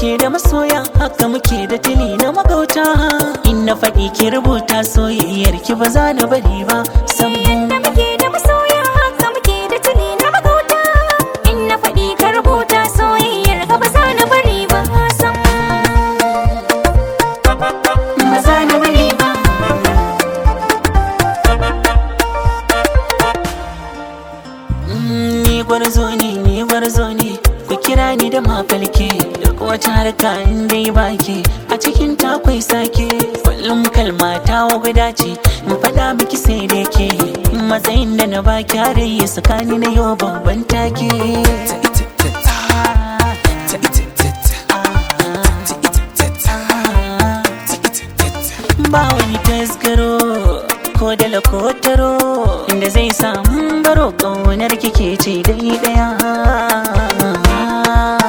muke da masoya haka muke da tili na magauta in na faɗi ki rubuta soyayyar ki ba za na bari ba sam da muke da masoya haka muke da tuni na magauta in na faɗi ka rubuta soyayyar ka ba za na bari ba sam ba za na bari ba Mm, ni gwarzo ne ni gwarzo ne ku kira ni da mafalke duk wata harka in dai baki a cikin takwai sake kullum kalma ta guda ce in faɗa miki sai da ke matsayin da na baki har yi tsakani na yau babban take ba wani tasgaro ko da lakotaro da zai samu baro ƙaunar kike ce dai daya